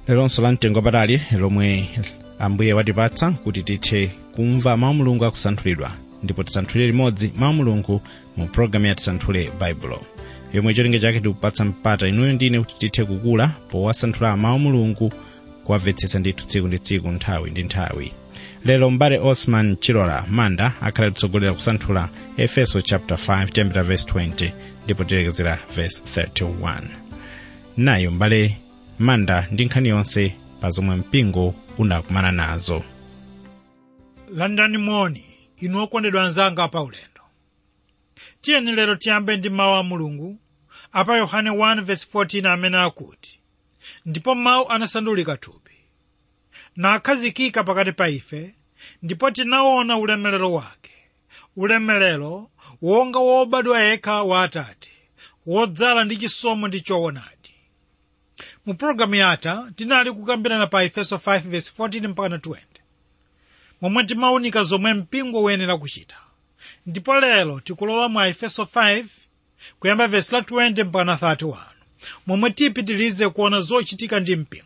lelonso la mtengo wapatali lomwe ambuye watipatsa kuti tithe kumva mawu mulungu akusanthulidwa ndipo tisanthule limodzi mawu mulungu mu programu ya tisanthule baibulo yomwe cholinga chake tikupatsa mpata inuyo ndine kuti tithe kukula powasanthula mawu mulungu kuwamvetsetsa ndithu tsiku ndi tsiku nthawi ndi nthawi lero mbale osman chilola manda akhala titsogolera kusanthula efeso chapter 5 tiyambira verse 20 ndipo tilekezera verse 31 nayo mbale manda ndi nkhani yonse pa zomwe mpingo unakumana nazo landani moni inu okondedwa anzanga pa ulendo tiyeni lero tiyambe ndi mawu a mulungu apa yohane 1:14 amene akuti ndipo mawu anasandulika thupi nakhazikika pakati pa ife ndipo tinaona ulemerero wake ulemerero wonga wobadwa yekha wa atate wodzala ndi chisomo ndi choonadi mu pologalamu yatha tinali kukambirana pa efeso 5:14 mpaka 20 momwe timawunika zomwe mpingo uyenera kuchita ndipo lero tikulowa mu efeso 5 kuyamba vesi la 20 mpaka 31 momwe tipitilize kuona zochitika ndi mpingo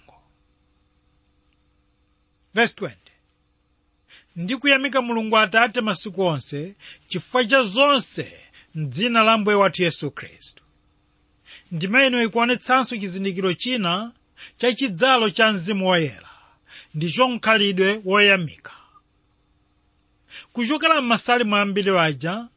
vesi 20 ndikuyamika mulungu atate masiku onse chifukwa cha zonse mdzina la mbuye wathu yesu khristu ndimene ikuonetsanso chizindikiro china cha chidzalo cha mzimu woyera ndicho mkhalidwe woyamika kuchokera m'masalimu ambiri waja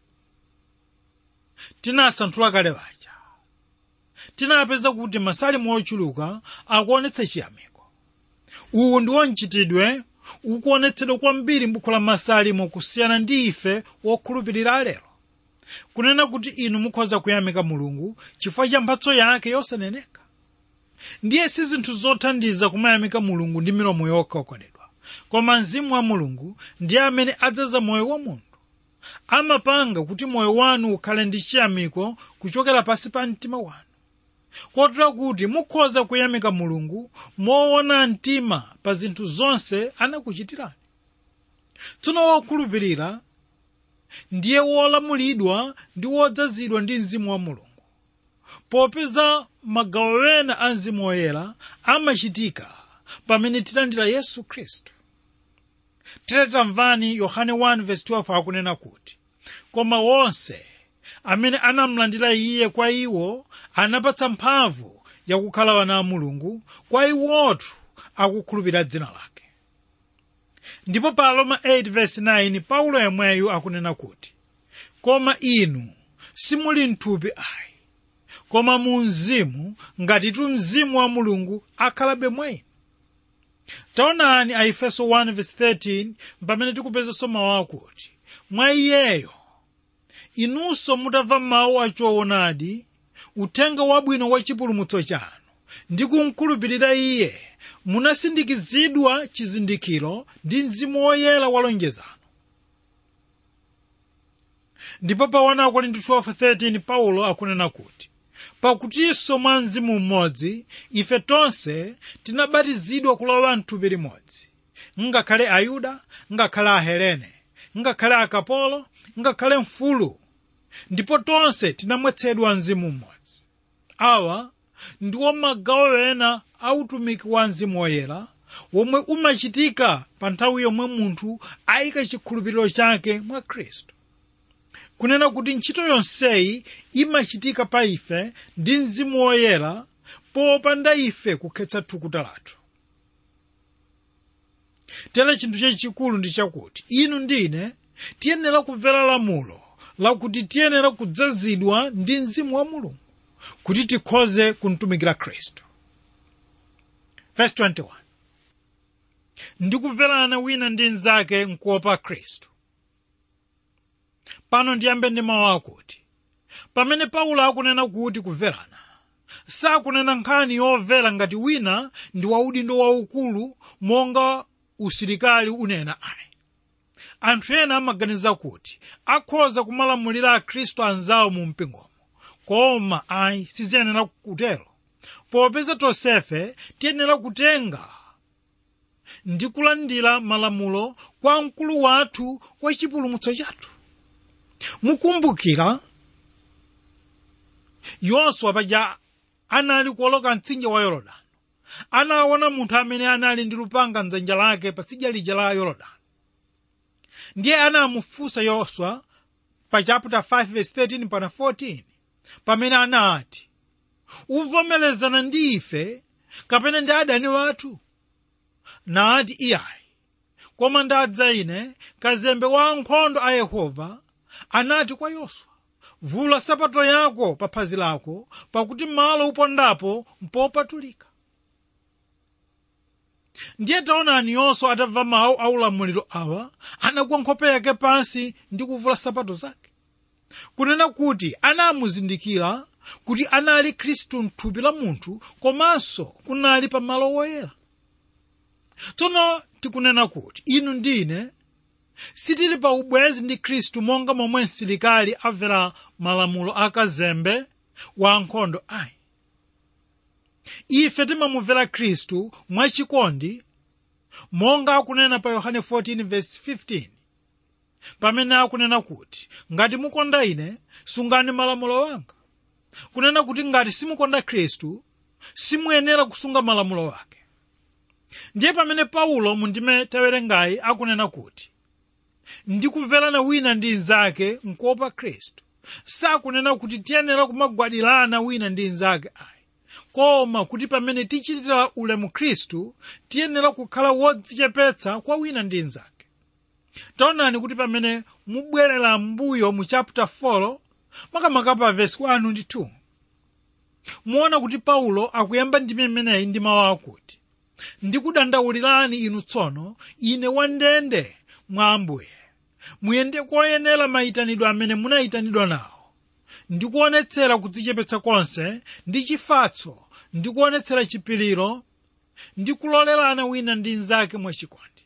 tinasanthula kale waja tinapeza kuti masalimu ochuluka akuonetsa chiyamiko uwu ndiwo mchitidwe ukuonetsedwa kwambiri m'buku la masalimu kusiyana ndi ife wokhulupirira lero kunena kuti inu mukhoza kuyamika mulungu chifukwa cha mphatso yake yosaneneka ndiye si zinthu zothandiza kumayamika mulungu ndi milomo yokha okondedwa koma mzimu wa mulungu ndiye amene adzaza moyo wa munthu amapanga kuti moyo wanu ukhale ndi chiyamiko kuchokera pansi pa mtima wanu kotera kuti mukhoza kuyamika mulungu moona mtima pa zinthu zonse anakuchitirani tsono wokhulupirira ndiye wolamulidwa ndi wodzazidwa ndi mzimu wa mulungu popeza magawo ena a mzimu woyera amachitika pamene tilandira yesu khristu tamvani yohane 1:12 akunena kuti koma wonse amene anamlandira iye kwa iwo anapatsa mphamvu yakukhala wana a mulungu kwa iwotu akukhulupirira dzina lake ndipo pa roma 8:9 paulo yemweyu akunena kuti koma inu simuli mthupi ayi koma mu mzimu ngatitu mzimu wa mulungu akhalabe mwa inu taonani a efeso 1:13 pamene tikupezanso mawu akuti mwa iyeyo inunso mutamva mawu achoonadi uthenga wabwino wa chipulumutso chanu ndi kumkhulupirira iye munasindikizidwa chizindikiro ndi mzimu woyera wa lonjezano ndipo pa 1 Korinto 12:13 paulo akunena kuti pakutinso mwa mzimu mmodzi ife tonse tinabatizidwa kulowa mthupi limodzi ngakhale ayuda ngakhale ahelene ngakhale akapolo ngakhale mfulu ndipo tonse tinamwetsedwa mzimu mmodzi awa ndiwo magawo ena a utumiki wa mzimu woyera womwe umachitika pa nthawi yomwe munthu ayika chikhulupiriro chake mwa khristu kunena kuti ntchito yonseyi imachitika pa ife ndi mzimu woyera popanda ife kukhetsa thukuta lathu tera chinthu chachikulu ndi chakuti inu ndine tiyenera kumvera lamulo lakuti tiyenera kudzazidwa ndi mzimu wa mulungu kuti tikhoze kumtumikira khristu verse 21 ndikumverana wina ndi mnzake mkuopa khristu pano ndiyambe ndi mawu akuti pamene paulo akunena kuti kumverana sakunena nkhani yomvera ngati wina ndi waudindo waukulu monga usilikali unena ayi anthu ena amaganiza kuti akhoza kumalamulira akhristu anzawo mu mpingomo koma ayi siziyenera kutero popeza tonsefe tiyenera kutenga ndi kulandira malamulo kwa mkulu wathu wa chipulumutso chathu mukumbukira yoswa paja anali kuoloka mtsinje wa yorodani anaona munthu amene anali ndi lupanga mdzanja lake patsidya lija la yorodani ndiye anamufunsa yoswa pa chapter 5 verse 13 pana 14 pamene anati uvomerezana ndi ife kapena ndi adani wathu nati iyayi koma ndadza ine kazembe wa ankhondo a yehova anati kwa yoswa vula sapato yako pa phazi lako pakuti malo upondapo mpopatulika ndiye taonani yoswa atamva mawu a ulamuliro awa anagwa nkhope yake pansi ndi kuvula sapato zake kunena kuti anamuzindikira kuti anali khristu mthupi la munthu komanso kunali pa malo woyera tsono tikunena kuti inu ndine sitili pa ubwezi ndi khristu monga momwe msilikali amvera malamulo akazembe wa ankhondo ayi ife timamumvera khristu mwachikondi monga akunena pa yohane 14:15 pamene akunena kuti ngati mukonda ine sungani malamulo wanga kunena kuti ngati simukonda khristu simuyenera kusunga malamulo wake ndiye pamene paulo mundime tawerengayi akunena kuti ndikumverana wina ndi nzake nkuopa khristu sakunena kuti tiyenera kumagwadilana wina ndi nzake ayi koma kuti pamene tichitira ulemu khristu tiyenera kukhala wodzichepetsa kwa wina ndi nzake taonani kuti pamene mubwerera mbuyo mu chapter 4 makamaka pa vesi 1 ndi 2 muona kuti paulo akuyamba ndime imeneyi ndi mawu akuti ndikudandaulirani inu tsono ine wandende mwa ambuye muyende koyenera mayitanidwe amene munayitanidwa nawo ndikuonetsera kudzichepetsa konse ndi chifatso ndikuonetsera chipiliro ndi kulolerana wina ndi nzake mwachikondi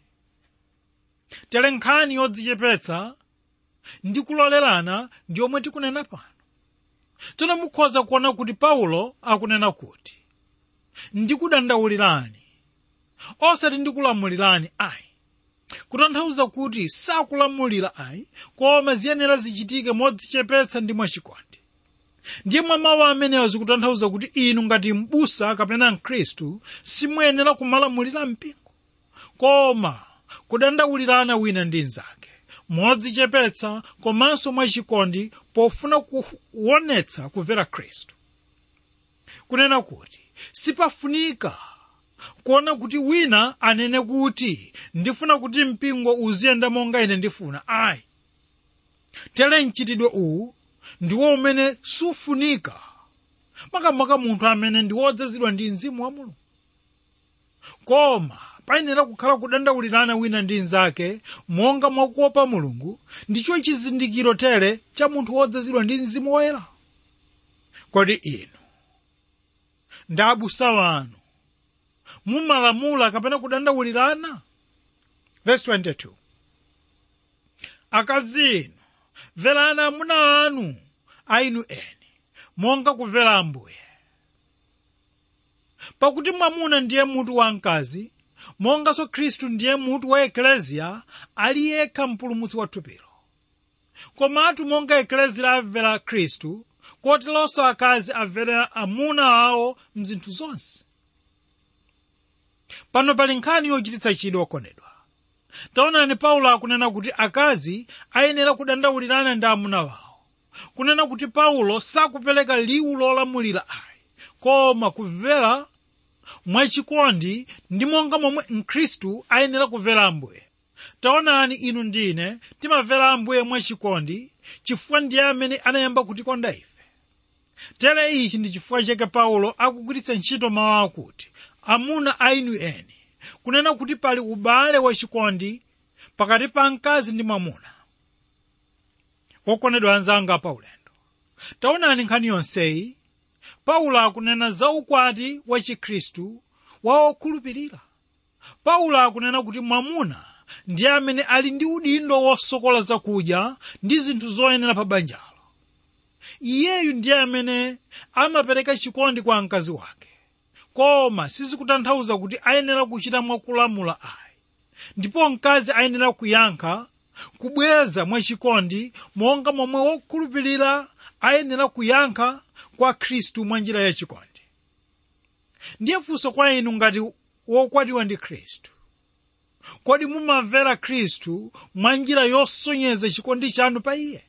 tere nkhani yodzichepetsa ndi kulolerana ndi yomwe tikunena pano tsono mukhoza kuona kuti paulo akunena kuti ndikudandaulirani osati ndikulamulirani ayi kutanthauza kuti sakulamulira ayi koma ziyenera zichitike modzichepetsa ndi mwachikondi ndiye mwa mawu amenewa zikutanthauza kuti inu ngati m'busa kapena mkhristu simuyenera kumalamulira mpingo koma kudandaulirana wina ndi nzake modzichepetsa komanso mwachikondi pofuna kuonetsa kumvera khristu kunena kuti sipafunika kuona kuti wina anene kuti ndifuna kuti mpingo uziyenda monga ine ndifuna ayi tere mchitidwe uwu ndiwo umene sufunika makamaka munthu amene ndi wodzazidwa ndi mzimu wa mulungu koma payenera kukhala kudandaulirana wina ndi nzake monga mwakuopa mulungu ndicho chizindikiro tere cha munthu wodzazidwa ndi mzimu woyera kodi inu ndi abusa wanu mumalamula kapena kudandaulirana verse 22 akazi inu mverani amuna anu ainu eni monga kumvera ambuye pakuti mwamuna ndiye mutu wa mkazi monganso khristu ndiye mutu wa ekleziya ali yekha mpulumutsi wa thupilo komatu monga ekleziya amvera khristu koteronso akazi amvera amuna awo mzinthu zonse pano pali nkhani yochititsa chidwi okondedwa taonani paulo akunena kuti akazi ayenera kudandaulirana ndi amuna wawo kunena kuti paulo sakupereka liwu lolamulira ayi koma kumvera mwachikondi ndi monga momwe mkhristu ayenera kumvera ambuye taonani inu ndine timamvera ambuye mwachikondi chifukwa ndiye amene anayamba kutikonda ife tere ichi ndi chifukwa chake paulo akugwiritsa ntchito mawu akuti amuna ainu eni kunena kuti pali ubale wachikondi pakati pa mkazi ndi mwamuna wokondedwa anzanga paulendo taonani nkhani yonseyi paulo akunena za ukwati wa chikhristu wa okhulupirira paulo akunena kuti mwamuna ndiye amene ali ndi udindo wosokola zakudya ndi zinthu zoyenera pa banjalo iyeyu ndiye amene amapereka chikondi kwa mkazi wake koma sizikutanthauza kuti ayenera kuchita mwakulamula ayi ndipo mkazi ayenera kuyankha kubweza mwachikondi monga momwe wokhulupirira ayenera kuyankha kwa khristu mwa njira yachikondi ndiye funso kwa inu ngati wokwatiwa ndi khristu kodi mumamvera khristu mwa njira yosonyeza chikondi chanu pa iye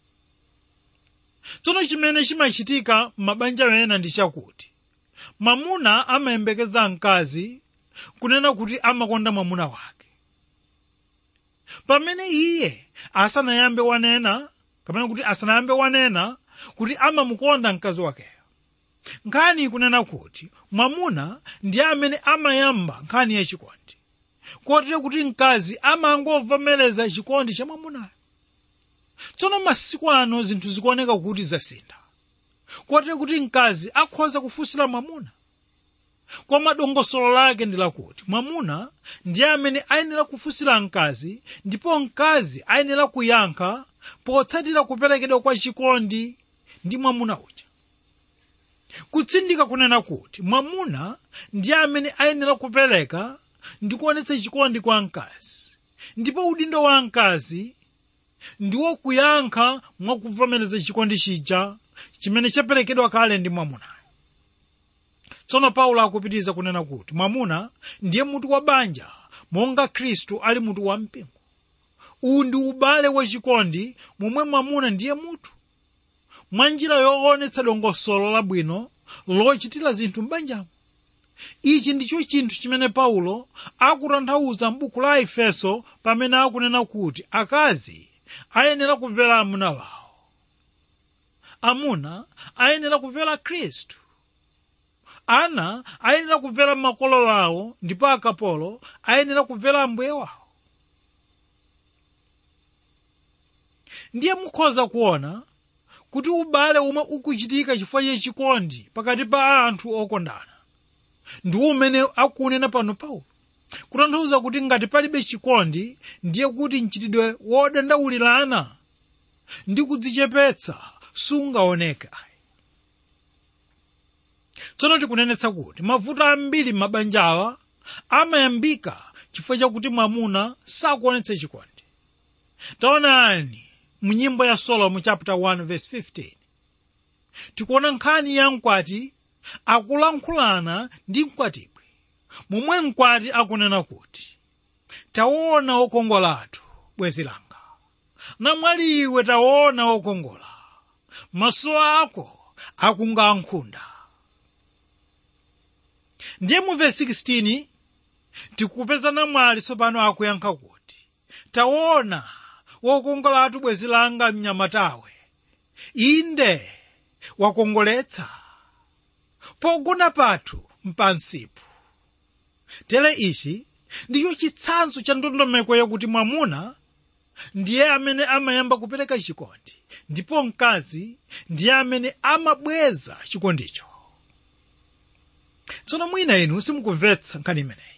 tsono chimene chimachitika m'mabanja ena ndi chakuti mwamuna amayembekeza mkazi kunena kuti amakonda mwamuna wake pamene iye asanayambe wanena kapena kuti asanayambe wanena kuti amamukonda mkazi wakeyo nkhani ikunena kuti mwamuna ndiye amene amayamba nkhani yachikondi kotero kuti mkazi amangovomereza chikondi cha mwamunayo tsono masiku ano zinthu zikuoneka kuti zasintha kotero kuti mkazi akhoza kufunsira mwamuna koma dongosolo lake ndi lakuti mwamuna ndiye amene ayenera kufunsira mkazi ndipo mkazi ayenera kuyankha potsatira kuperekedwa kwa chikondi ndi mwamuna uja kutsindika kunena kuti mwamuna ndiye amene ayenera kupereka ndi kuonetsa chikondi kwa mkazi ndipo udindo wa mkazi ndiwo kuyankha mwakuvomereza chikondi chija chimene chaperekedwa kale ndi mwamunayo tsono paulo akupitiriza kunena kuti mwamuna ndiye mutu wa banja monga khristu ali mutu wa mpingo uwu ndi ubale wachikondi momwe mwamuna ndiye mutu mwa njira yoonetsa dongosolo labwino lochitira zinthu m'banjamo ichi ndicho chinthu chimene paulo akutanthauza m'buku la efeso pamene akunena kuti akazi ayenera kumvera amuna wawo amuna ayenera kumvera khristu ana ayenera kumvera makolo wawo ndipo akapolo ayenera kumvera ambuye wawo ndiye mukhoza kuona kuti ubale umwe ukuchitika chifukwa chachikondi pakati pa anthu okondana ndi umene akunena pano paulo kutanthauza kuti ngati palibe chikondi ndiye kuti mchitidwe wodandaulirana ndi kudzichepetsa sungaoneke ayi tsono tikunenetsa kuti mavuto ambiri m'mabanja awa amayambika chifukwa chakuti mwamuna sakuonetsa chikondi taonani mu nyimbo ya solomo chapter 1 verse 15 tikuona nkhani ya mkwati akulankhulana ndi mkwatibwi momwe mkwati akunena kuti taona wokongola athu bwenzi langa namwali iwe taona wokongola maso ako akunga nkhunda ndiye mu verse 16 tikupeza namwali tsopano akuyankha kuti taona wokongola athu bwenzi langa mnyamatawe inde wakongoletsa pogona pathu mpansipo tere ichi ndicho chitsanzo cha ndondomeko yakuti mwamuna ndiye amene amayamba kupereka chikondi ndipo mkazi ndiye amene amabweza chikondicho tsono mwina inu simukumvetsa nkhani imeneyi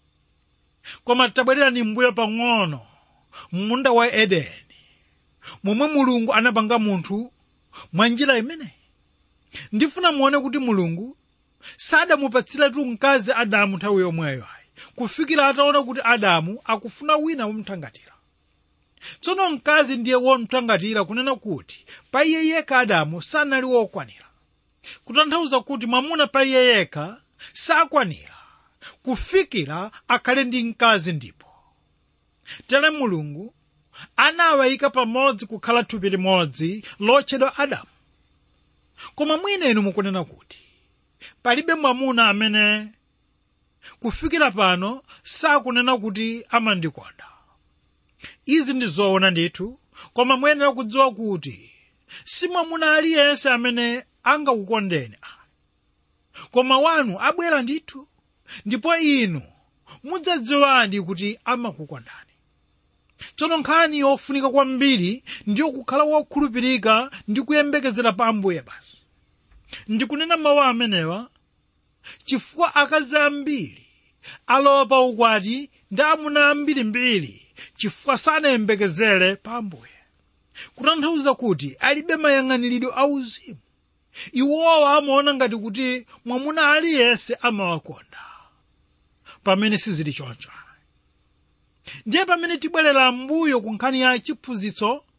koma tabwererani mbuyo pang'ono munda wa edeni momwe mulungu anapanga munthu mwa njira imeneyi ndifuna muone kuti mulungu sadamupatsiretu mkazi adamu nthawi yomweyo ayi kufikira ataona kuti adamu akufuna wina womthangatira tsono mkazi ndiye womthangatira kunena kuti pa iye yekha adamu sanali wokwanira kutanthauza kuti mwamuna pa iye yekha sakwanira kufikira akhale ndi mkazi ndipo tere mulungu anawayika pamodzi kukhala thupi limodzi lotchedwa adamu koma mwina inu mukunena kuti palibe mwamuna amene kufikira pano sakunena kuti amandikonda izi ndi zoona ndithu koma muyenera kudziwa kuti si mwamuna aliyense amene angakukondeni koma wanu abwera ndithu ndipo inu mudzadziwadi kuti amakukondani tsono nkhani yofunika kwambiri ndiyo kukhala wokhulupirika ndi kuyembekezera pa ambuye basi ndikunena mawu amenewa chifukwa akazi ambiri alowa pa ukwati ndi amuna ambirimbiri chifukwa sanayembekezere pa ambuye kutanthauza kuti alibe mayang'aniridwe auzimu iwowa amaona ngati kuti mwamuna aliyense amawakonda pamene sizili choncho ndiye pamene tibwerera mbuyo ku nkhani ya chiphunzitso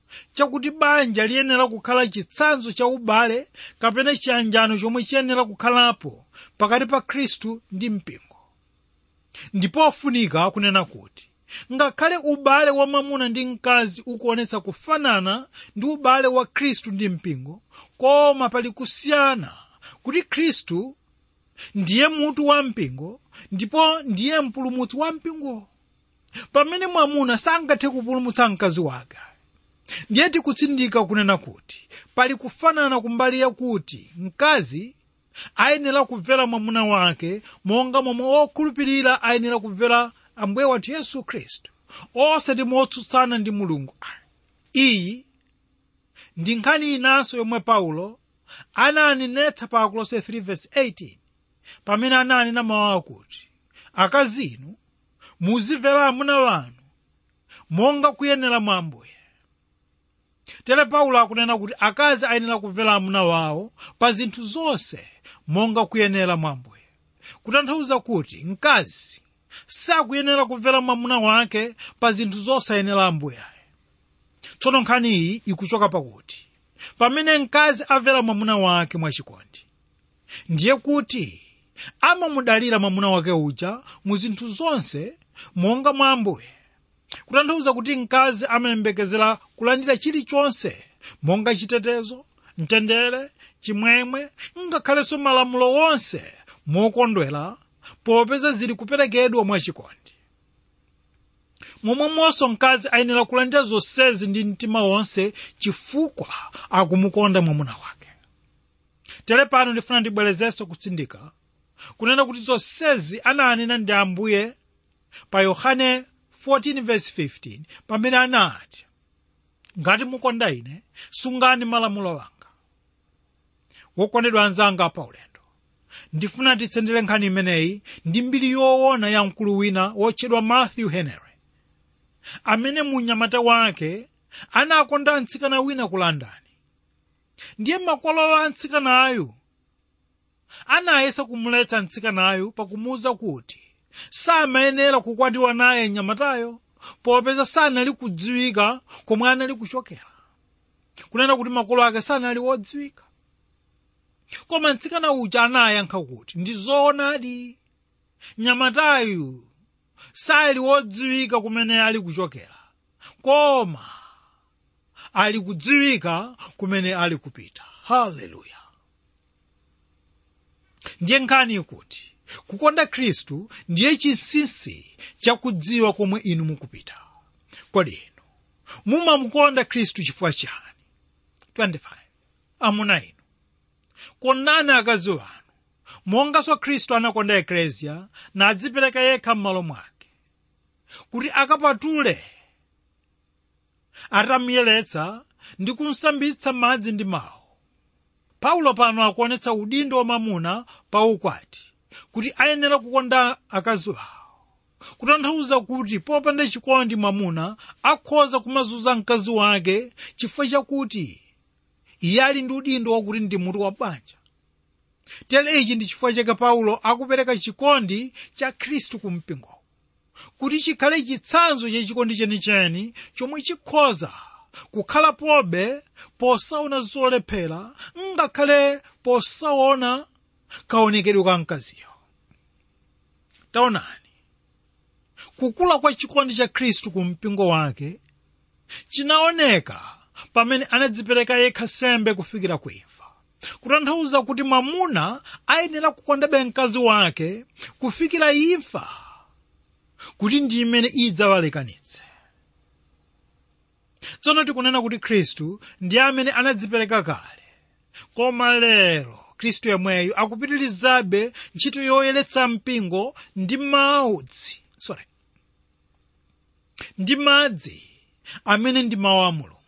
chakuti banja liyenera kukhala chitsanzo cha ubale kapena chiyanjano chomwe chiyenera kukhalapo pakati pa khristu ndi mpingo ndipo ofunika kunena kuti ngakhale ubale wa mwamuna ndi mkazi ukuonetsa kufanana ndi ubale wa khristu ndi mpingo koma pali kusiyana kuti khristu ndiye mutu wa mpingo ndipo ndiye mpulumutsi wa mpingo pamene mwamuna sangathe kupulumutsa mkazi wake ndiye tikutsindika kunena kuti pali kufanana kumbali yakuti mkazi ayenera kumvera mwamuna wake monga momwe okhulupirira ayenera kumvera ambuye wathu yesu khristu osati motsutsana ndi mulungu iyi ndi nkhani inanso yomwe paulo ananenetsa pa akolose 3:18 pamene ananena mawu akuti akazi inu muzimvera amuna wanu monga kuyenera mwa ambuye tere paulo akunena kuti akazi ayenera kumvera amuna wawo pa zinthu zonse monga kuyenera mwa ambuye kutanthauza kuti mkazi sakuyenera kumvera mwamuna wake pa zinthu zosayenera ambuye tsono nkhani iyi ikuchoka pakuti pamene mkazi amvera mwamuna wake mwachikondi ndiye kuti amamudalira mwamuna wake uja mu zinthu zonse monga mwa ambuye kutanthauza kuti mkazi amayembekezera kulandira chilichonse monga chitetezo mtendere chimwemwe ngakhalenso malamulo wonse mokondwera popeza zili kuperekedwa mwachikondi momwemonso mkazi ayenera kulandira zonsezi ndi mtima wonse chifukwa akumukonda mwamuna wake tere pano ndifuna ndibwerezenso kutsindika kunena kuti zonsezi ananena ndi ambuye pa yohane 14:15 pamene anati ngati mukonda ine sungani malamulo anga wokondedwa anzanga pa ulendo ndifuna titsendere nkhani imeneyi ndi mbiri yoona ya mkulu wina wotchedwa matthew henry amene munyamata wake anakonda mtsikana wina ku london ndiye makolo a mtsikanayo anayesa kumuletsa mtsikanayo pakumuwuza kuti samayenera kukwatiwa naye mnyamatayo popeza sanali kudziwika komwe anali kuchokera kunena kuti makolo ake sanali wodziwika koma mtsikana uja anayankha kuti ndi zoonadi mnyamatayu sali wodziwika kumene ali kuchokera koma ali kudziwika kumene ali kupita haleluya ndiye nkhani ikuti kukonda khristu ndiye chinsinsi chakudziwa komwe inu mukupita kodi inu mumamukonda khristu chifukwa chani 25 amuna inu kondani akazi wanu monganso khristu anakonda ekleziya nadzipereka yekha m'malo mwake kuti akapatule atamuyeretsa ndi kumsambitsa madzi ndi mawu paulo pano akuonetsa udindo wa mamuna pa ukwati kuti ayenera kukonda akazi awo kutanthauza kuti popanda chikondi mwamuna akhoza kumazunza mkazi wake chifukwa chakuti iye ali ndi udindo wakuti ndi mutu wa banja tere ichi ndi chifukwa chake paulo akupereka chikondi cha khristu ku mpingo kuti chikhale chitsanzo cha chikondi chenicheni chomwe chikhoza kukhala pobe posaona zolephera ngakhale posaona kaonekedwe ka mkaziyo taonani kukula kwa chikondi cha khristu ku mpingo wake chinaoneka pamene anadzipereka yekha sembe kufikira kuimfa kutanthauza kuti mwamuna ayenera kukondabe mkazi wake kufikira imfa kuti ndi imene idzawalekanitse tsono tikunena kuti khristu ndiye amene anadzipereka kale koma lero khristu yemweyo akupitirizabe ntchito yoyeretsa mpingo ndi maudzi sorry ndi madzi amene ndi mawu a mulungu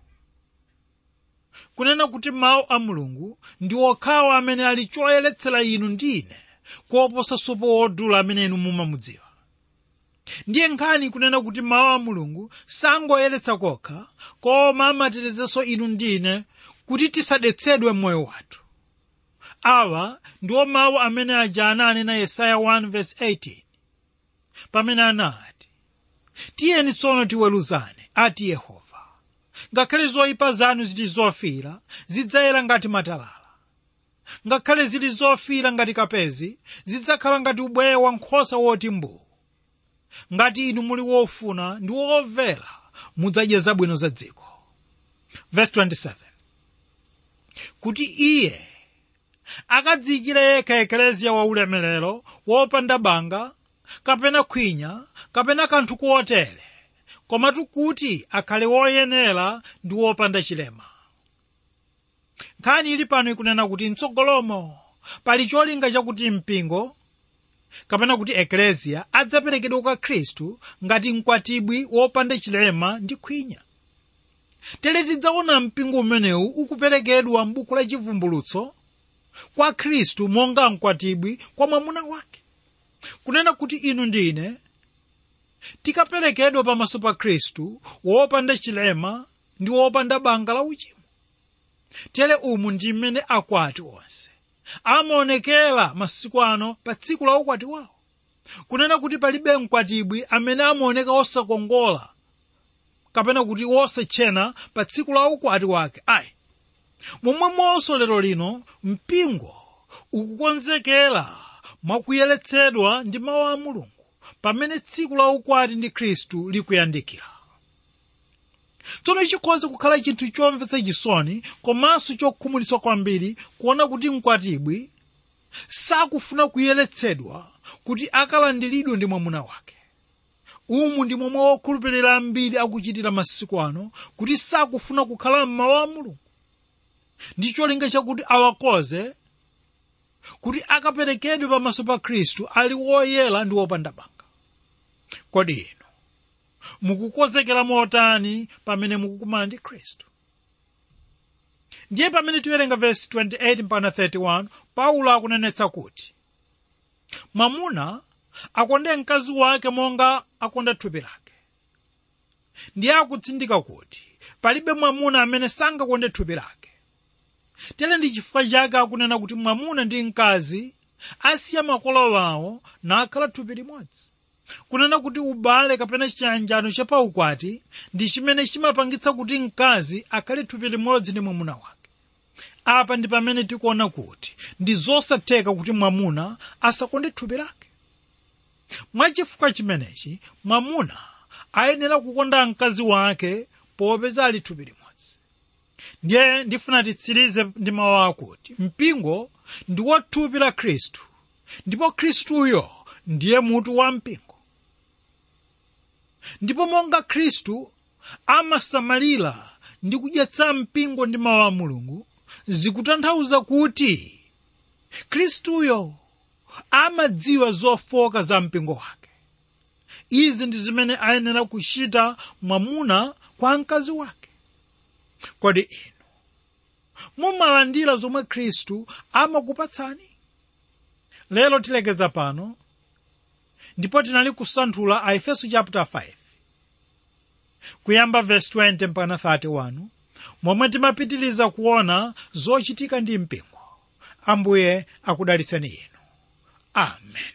kunena kuti mawu a mulungu ndi okhawo amene ali choyeretsera inu ndi ine koposa sopo wodula amene inu mumamudziwa ndiye nkhani kunena kuti mawu a mulungu sangoyeretsa kokha koma amatetezanso inu ndi ine kuti tisadetsedwe m'moyo wathu awa ndiwo mawu amene aja ananena yesaya 1:18 pamene anati tiyeni tsono tiweruzane ati yehova ngakhale zoyipa zanu zili zofira zidzayera ngati matalala ngakhale zili zofira ngati kapezi zidzakhala ngati ubweya wa nkhosa woti mbuu ngati inu muli wofuna ndi womvera mudzadya zabwino za dziko verse 27 kuti iye akadziyikire yekha ekleziya wa ulemerero wopanda banga kapena khwinya kapena kanthu kotere komatu kuti akhale woyenera ndi wopanda chilema nkhani ili pano ikunena kuti mtsogolomo pali cholinga chakuti mpingo kapena kuti ekleziya adzaperekedwa kwa khristu ngati mkwatibwi wopanda chilema ndi khwinya tere tidzaona mpingo umenewu ukuperekedwa m'buku la chivumbulutso kwa khristu monga mkwatibwi kwa mwamuna wake kunena kuti inu ndine tikaperekedwa pamaso pa khristu wopanda chilema ndi wopanda banga la uchimo tere umu ndi mmene akwati onse amaonekera masiku ano pa tsiku la ukwati wawo kunena kuti palibe mkwatibwi amene amaoneka osakongola kapena kuti wosatchena pa tsiku la ukwati wake ayi momwemonso lero lino mpingo ukukonzekera mwakuyeretsedwa ndi mawu a mulungu pamene tsiku la ukwati ndi khristu likuyandikira tsono chikhoza kukhala chinthu chomvetsa chisoni komanso chokhumudwitsa kwambiri kuona kuti mkwatibwi sakufuna kuyeretsedwa kuti akalandiridwe ndi mwamuna wake umu ndi momwe wokhulupirira ambiri akuchitira masiku ano kuti sakufuna kukhala m'mawu a mulungu ndi cholinga chakuti awakoze kuti akaperekedwe pamaso pa khristu ali woyera ndi wopanda banga kodi inu mukukonzekera motani pamene mukukumana ndi khristu ndiye pamene tiwerenga vesi 28 mpaka 31 paulo akunenetsa kuti mwamuna akonde mkazi wake monga akonda thupi lake ndiye akutsindika kuti palibe mwamuna amene sangakonde thupi lake tere ndi chifukwa chake akunena kuti mwamuna ndi mkazi asiya makolo wawo nakhala thupi limodzi kunena kuti ubale kapena chiyanjano chapaukwati ndi chimene chimapangitsa kuti mkazi akhale thupi limodzi ndi mwamuna wake apa ndi pamene tikuona kuti ndi zosatheka kuti mwamuna asakonde thupi lake mwachifukwa chimenechi mwamuna ayenera kukonda mkazi wake popeza ali thupi limodzi ndiye ndifuna titsirize ndi mawu akuti mpingo ndi wa thupi la khristu ndipo khristuyo ndiye mutu wa mpingo ndipo monga khristu amasamalira ndi kudyetsa mpingo ndi mawu a mulungu zikutanthauza kuti khristuyo amadziwa zofoka za mpingo wake izi ndi zimene ayenera kuchita mwamuna kwa mkazi wake kodi inu mumalandira zomwe khristu amakupatsani lero tilekeza pano ndipo tinali kusanthula a efeso chapter 5 kuyamba verse 20 mpaka 31 momwe timapitiriza kuona zochitika ndi mpingo ambuye akudalitseni inu amen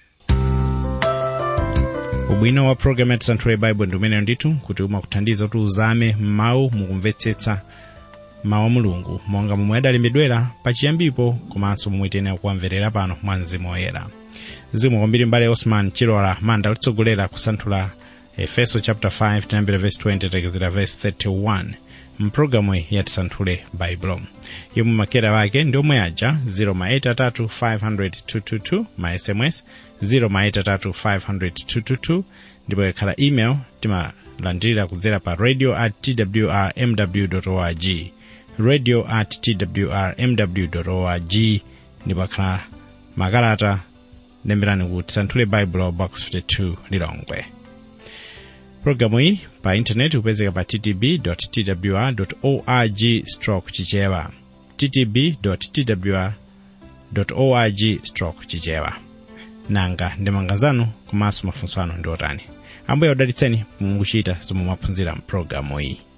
ubwino wa programu ya tisanthule baibulo ndi umeneyo ndithu kuti umakuthandiza kuti uzame mawu mukumvetsetsa mawu a mulungu monga momwe adalembedwera pachiyambipo komanso momwe tiyenera kuwamverera pano mwa mzimu woyera zikomo kwambiri mbale osman chilola manda utitsogolera kusanthula efeso chapter 5 tinayambira verse 20 tekezera verse 31 mpulogalamu ya tisanthule baibulo yomwe makera wake ndi omwe aja 083 ma sms 083 ndipo ikakhala email timalandirira kudzera pa radio at twrmw org radio at twrmw org ndipo akhala makalata lemberani ku tisanthule bible box 52 lilongwe pologalamu iyi pa intaneti kupezeka pa ttb twr org stroke chichewa ttb twr org stroke chichewa nanga ndemanga zanu komanso mafunso anu ndi otani ambuye akudalitseni mukuchita zomwe mwaphunzira mpulogalamu iyi